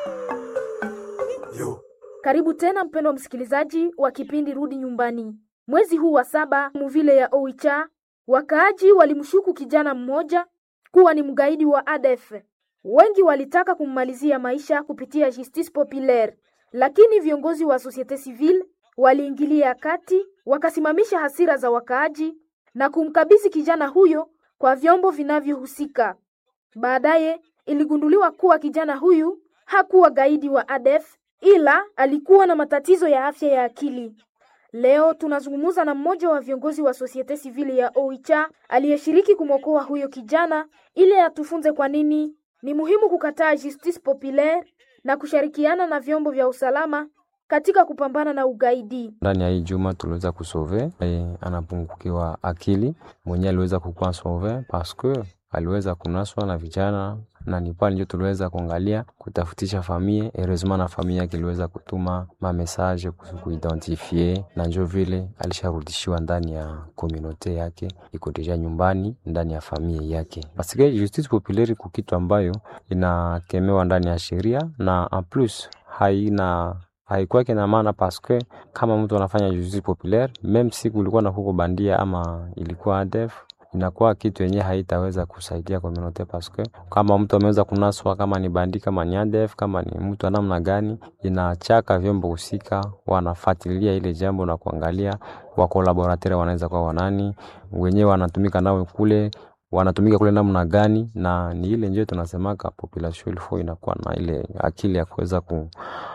Karibu tena mpendwa msikilizaji wa kipindi Rudi Nyumbani. Mwezi huu wa saba muvile ya Oicha, wakaaji walimshuku kijana mmoja kuwa ni mgaidi wa ADF. Wengi walitaka kummalizia maisha kupitia justice populaire, lakini viongozi wa societe civile waliingilia kati, wakasimamisha hasira za wakaaji na kumkabidhi kijana huyo kwa vyombo vinavyohusika. Baadaye iligunduliwa kuwa kijana huyu hakuwa gaidi wa ADF ila alikuwa na matatizo ya afya ya akili. Leo tunazungumza na mmoja wa viongozi wa societe civile ya Oicha aliyeshiriki kumwokoa huyo kijana ili atufunze kwa nini ni muhimu kukataa justice populaire na kushirikiana na vyombo vya usalama katika kupambana na ugaidi. Ndani ya hii juma tuliweza kusove e, anapungukiwa akili mwenyewe aliweza kukuwa sauve paske aliweza kunaswa na vijana na ni pale ndio tuliweza kuangalia kutafutisha famie heureusement na famie yake iliweza kutuma ma message kuidentifie na njo vile alisharudishiwa ndani ya komunote yake, iko deja nyumbani ndani ya famie yake, paske justice populaire ku kitu ambayo inakemewa ndani ya sheria na en plus haina haikwake na maana paske kama mtu anafanya justice populaire meme si kulikuwa na huko bandia ama ilikuwa ADF inakuwa kitu yenye haitaweza kusaidia community paske kama mtu ameweza kunaswa, kama ni bandi, kama ni ADF, kama ni mtu namna gani, inachaka vyombo husika wanafuatilia ile jambo na kuangalia wa collaborateur wanaweza kuwa wanani wenyewe wanatumika nao kule wanatumika kule namna gani, na ni ile ndio tunasemaka population ilfo inakuwa na ile akili ya kuweza ku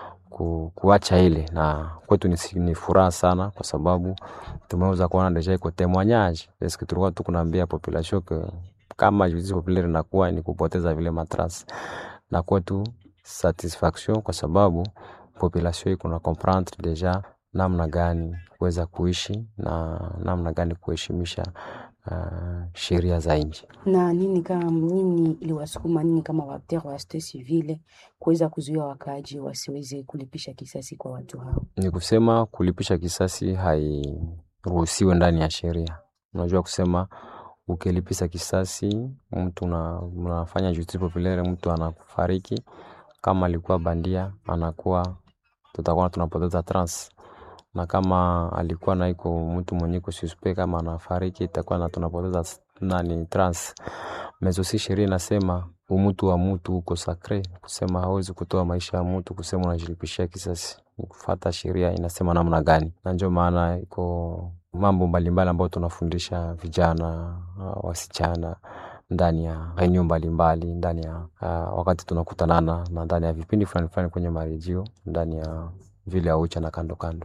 ku, kuacha ile na kwetu ni, ni furaha sana kwa sababu tumeweza kuona deja iko témoignage eske tulikuwa tu kunaambia population ke kama justice populaire inakuwa ni kupoteza vile matras na kwetu satisfaction kwa sababu population iko na comprendre deja namna gani kuweza kuishi na namna gani kuheshimisha uh, sheria za nchi. Na nini kama nini iliwasukuma nini kama waakteur wa societe civile kuweza kuzuia wakaaji wasiweze kulipisha kisasi kwa watu hao? Ni kusema kulipisha kisasi hairuhusiwe ndani ya sheria. Unajua kusema ukilipisha kisasi mtu na unafanya justice populaire, mtu anafariki, kama alikuwa bandia anakuwa, tutakuwa tunapoteza trans na kama alikuwa na iko mtu mwenye iko suspect kama anafariki itakuwa na tunapoteza nani trans mezo. Si sheria inasema umutu wa mutu uko sakre, kusema hawezi kutoa maisha ya mtu, kusema unajilipishia kisasi, kufuata sheria inasema namna gani, na ndio maana iko mambo mbalimbali ambayo tunafundisha vijana uh, wasichana ndani ya reunion mbalimbali ndani ya uh, wakati tunakutanana na ndani ya vipindi fulani fulani kwenye marejio ndani ya vile aucha na kando kando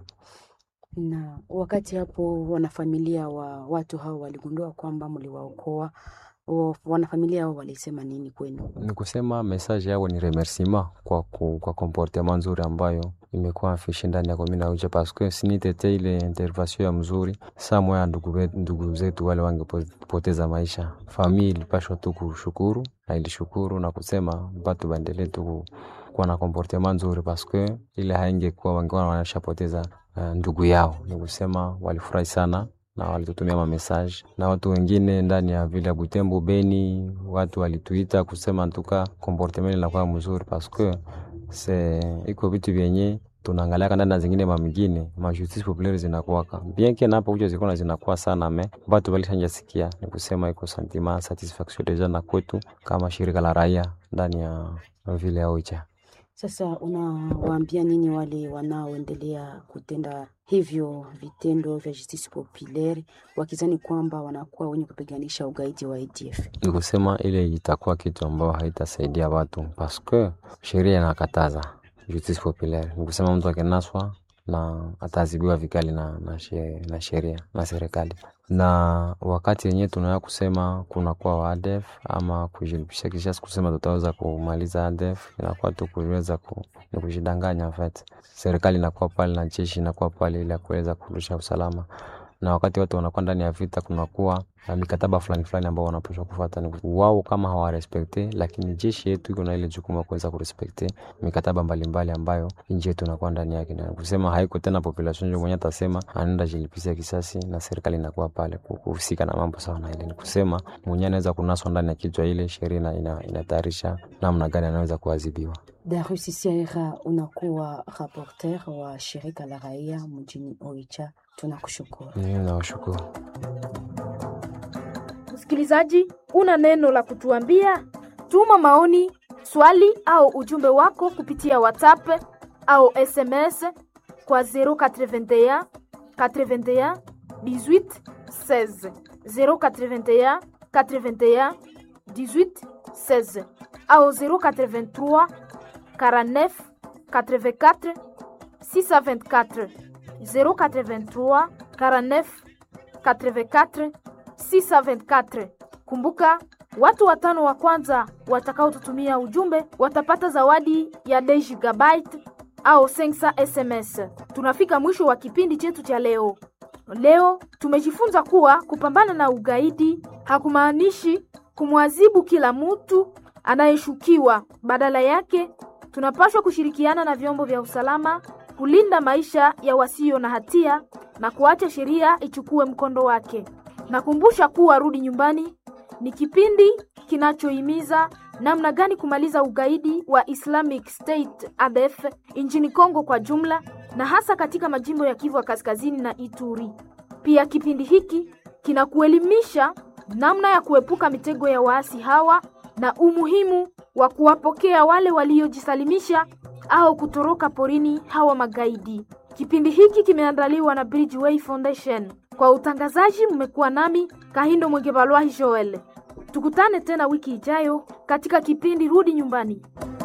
Na wakati hapo wanafamilia wa watu hao waligundua kwamba mliwaokoa, wa- wanafamilia hao walisema nini kwenu? ni kusema message yao ni remerciement kwa, ku, kwa comportement nzuri ambayo imekuwa afishe ndani ya komina ucha paske sinitete ile intervention ya mzuri saa moya ndugu, we- ndugu zetu wale wangepoteza maisha. Familia ilipashwa tu kushukuru na ilishukuru na kusema batu baendelee tu ku- kuwa na comportement nzuri paske ile haingekuwa wangekuwa wanashapoteza uh, ndugu yao. Ni kusema walifurahi sana na walitutumia mamessage na watu wengine ndani ya vile ya Butembo, Beni, watu walituita kusema ntuka comportement inakuwa mzuri paske se iko vitu vyenye tunaangaliaka ndani na zingine mamingine ma justice populaire zinakuwaka bien que napo kuja zikona zinakuwa sana me batu balishanja sikia, ni kusema iko sentiment satisfaction deja na kwetu kama shirika la raia ndani ya vile ya Oicha. Sasa unawaambia nini wale wanaoendelea kutenda hivyo vitendo vya justice populaire wakizani kwamba wanakuwa wenye kupiganisha ugaidi wa ADF? ni kusema ile itakuwa kitu ambayo haitasaidia watu paske sheria inakataza justice populaire. Ni kusema mtu akinaswa na ataadhibiwa vikali na, na, she, na sheria na serikali. Na wakati yenyewe tunaweza kusema kunakuwa wa ADF ama kujilipisha kisasi kusema tutaweza kumaliza ADF, inakuwa tu kuweza ku, ni kujidanganya. En fait serikali inakuwa pale na jeshi inakuwa pale ili ya kuweza kurudisha usalama na wakati watu wanakuwa ndani ya vita, kunakuwa na mikataba fulani fulani ambao wanapaswa kufuata. Ni wao kama hawarespekte, lakini jeshi yetu iko na ile jukumu ya kuweza kurespekte mikataba mbalimbali ambayo nchi yetu inakuwa ndani yake, na kusema haiko tena population ndio mwenye atasema anaenda jilipisia kisasi, na serikali inakuwa pale kuhusika na mambo sawa na ile. Ni kusema mwenye anaweza kunaswa ndani ya kichwa ile sheria ina, inatayarisha namna gani anaweza kuadhibiwa. Darius Sierra, unakuwa rapporteur wa shirika la raia mjini Oicha, tunakushukuru. Mimi nawashukuru. Msikilizaji, una neno la kutuambia? Tuma maoni, swali au ujumbe wako kupitia WhatsApp au SMS kwa 081 81 18 16 081 81 18 16 au 083 49 84 624 083 49 84 624. Kumbuka, watu watano wa kwanza watakaotutumia ujumbe watapata zawadi ya 2 gigabyte au 500 SMS. Tunafika mwisho wa kipindi chetu cha leo. Leo tumejifunza kuwa kupambana na ugaidi hakumaanishi kumwadhibu kila mtu anayeshukiwa. Badala yake, tunapaswa kushirikiana na vyombo vya usalama kulinda maisha ya wasio na hatia na kuacha sheria ichukue mkondo wake. Nakumbusha kuwa Rudi Nyumbani ni kipindi kinachohimiza namna gani kumaliza ugaidi wa Islamic State ADF nchini Kongo kwa jumla na hasa katika majimbo ya Kivu ya Kaskazini na Ituri. Pia kipindi hiki kinakuelimisha namna ya kuepuka mitego ya waasi hawa na umuhimu wa kuwapokea wale waliojisalimisha au kutoroka porini hawa magaidi. Kipindi hiki kimeandaliwa na Bridgeway Foundation. Kwa utangazaji mmekuwa nami Kahindo Mwengebalwahi Joel. Tukutane tena wiki ijayo katika kipindi Rudi Nyumbani.